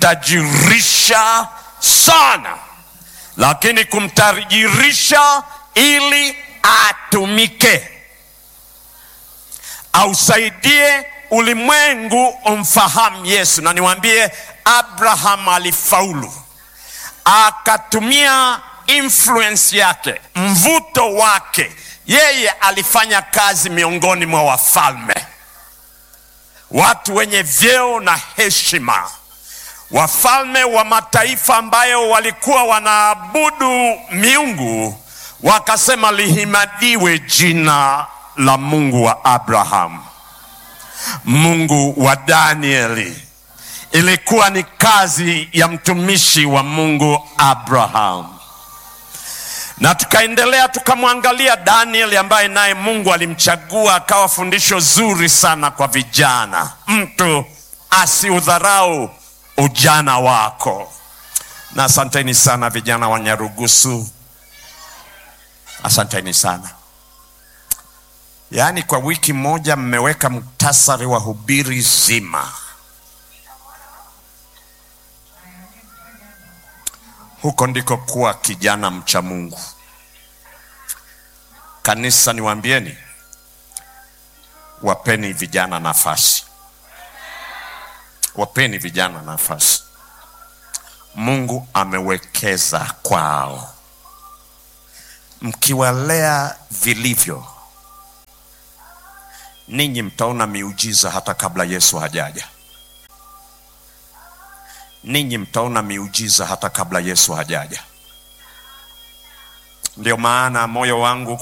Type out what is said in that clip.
kumtajirisha sana, lakini kumtajirisha ili atumike, ausaidie ulimwengu umfahamu Yesu. Na niwaambie, Abraham alifaulu, akatumia influence yake, mvuto wake. Yeye alifanya kazi miongoni mwa wafalme, watu wenye vyeo na heshima, wafalme wa mataifa ambayo walikuwa wanaabudu miungu, wakasema lihimadiwe jina la Mungu wa Abraham, Mungu wa Danieli. Ilikuwa ni kazi ya mtumishi wa Mungu Abraham na tukaendelea tukamwangalia Danieli ambaye naye Mungu alimchagua akawa fundisho zuri sana kwa vijana. Mtu asiudharau ujana wako. Na asanteni sana vijana wa Nyarugusu, asanteni sana. Yaani kwa wiki moja mmeweka muktasari wa hubiri zima. Huko ndiko kuwa kijana mcha Mungu. Kanisa, niwaambieni, wapeni vijana nafasi, wapeni vijana nafasi. Mungu amewekeza kwao. Mkiwalea vilivyo, ninyi mtaona miujiza hata kabla Yesu hajaja. Ninyi mtaona miujiza hata kabla Yesu hajaja. Ndio maana moyo wangu